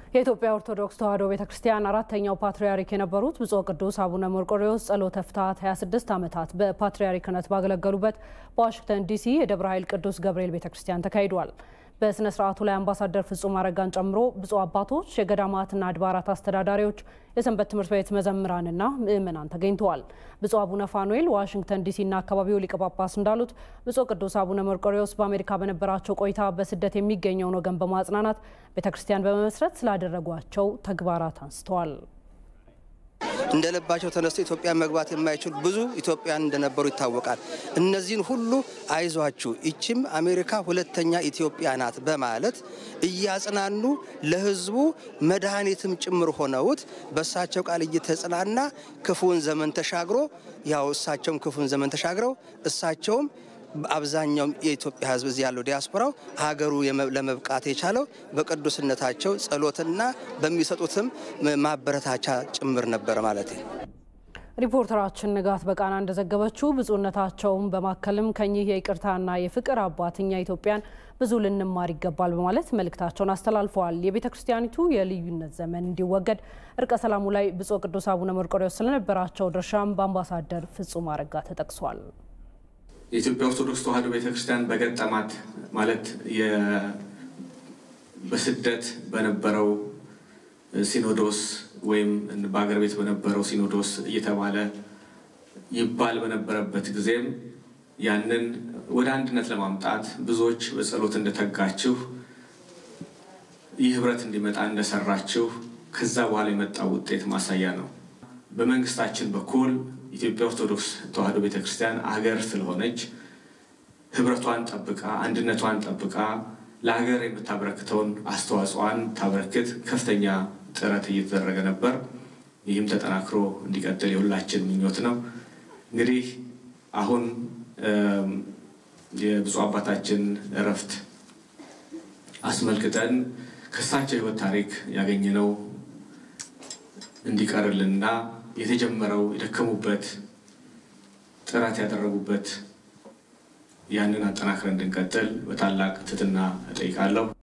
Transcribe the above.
የኢትዮጵያ ኦርቶዶክስ ተዋሕዶ ቤተ ክርስቲያን አራተኛው ፓትርያርክ የነበሩት ብፁዕ ቅዱስ አቡነ መርቆሬዎስ ጸሎተ ፍትሐት 26 ዓመታት በፓትርያርክነት ባገለገሉበት በዋሽንግተን ዲሲ የደብረ ኃይል ቅዱስ ገብርኤል ቤተ ክርስቲያን ተካሂዷል። በሥነ ሥርዓቱ ላይ አምባሳደር ፍጹም አረጋን ጨምሮ ብፁዕ አባቶች፣ የገዳማትና አድባራት አስተዳዳሪዎች፣ የሰንበት ትምህርት ቤት መዘምራንና ምዕመናን ተገኝተዋል። ብፁዕ አቡነ ፋኑኤል ዋሽንግተን ዲሲና አካባቢው ሊቀ ጳጳስ እንዳሉት ብፁዕ ቅዱስ አቡነ መርቆሬዎስ በአሜሪካ በነበራቸው ቆይታ በስደት የሚገኘውን ወገን በማጽናናት ቤተ ክርስቲያን በመመስረት ስላደረጓቸው ተግባራት አንስተዋል። እንደ ልባቸው ተነስቶ ኢትዮጵያ መግባት የማይችሉ ብዙ ኢትዮጵያን እንደነበሩ ይታወቃል። እነዚህን ሁሉ አይዟችሁ፣ ይችም አሜሪካ ሁለተኛ ኢትዮጵያ ናት በማለት እያጽናኑ ለሕዝቡ መድኃኒትም ጭምር ሆነውት በእሳቸው ቃል እየተጽናና ክፉን ዘመን ተሻግሮ ያው እሳቸውም ክፉን ዘመን ተሻግረው እሳቸውም አብዛኛውም የኢትዮጵያ ሕዝብ እዚህ ያለው ዲያስፖራው ሀገሩ ለመብቃት የቻለው በቅዱስነታቸው ጸሎትና በሚሰጡትም ማበረታቻ ጭምር ነበር ማለት ነው። ሪፖርተራችን ንጋት በቃና እንደዘገበችው ብፁዕነታቸውን በማከልም ከኚህ የይቅርታና የፍቅር አባት እኛ ኢትዮጵያን ብዙ ልንማር ይገባል በማለት መልእክታቸውን አስተላልፈዋል። የቤተ ክርስቲያኒቱ የልዩነት ዘመን እንዲወገድ እርቀ ሰላሙ ላይ ብፁዕ ቅዱስ አቡነ መርቆሬዎስ ስለነበራቸው ድርሻም በአምባሳደር ፍጹም አረጋ ተጠቅሷል። የኢትዮጵያ ኦርቶዶክስ ተዋሕዶ ቤተክርስቲያን በገጠማት ማለት በስደት በነበረው ሲኖዶስ ወይም በአገር ቤት በነበረው ሲኖዶስ እየተባለ ይባል በነበረበት ጊዜም ያንን ወደ አንድነት ለማምጣት ብዙዎች በጸሎት እንደተጋችሁ ይህ ህብረት እንዲመጣ እንደሰራችሁ ከዛ በኋላ የመጣው ውጤት ማሳያ ነው። በመንግስታችን በኩል ኢትዮጵያ ኦርቶዶክስ ተዋሕዶ ቤተክርስቲያን አገር ስለሆነች ህብረቷን ጠብቃ አንድነቷን ጠብቃ ለሀገር የምታበረክተውን አስተዋጽኦን ታበረክት ከፍተኛ ጥረት እየተደረገ ነበር። ይህም ተጠናክሮ እንዲቀጥል የሁላችን ምኞት ነው። እንግዲህ አሁን የብፁዕ አባታችን እረፍት አስመልክተን ከእሳቸው ህይወት ታሪክ ያገኘነው እንዲቀርልንና የተጀመረው የደከሙበት ጥረት ያደረጉበት ያንን አጠናክረን እንድንቀጥል በታላቅ ትህትና እጠይቃለሁ።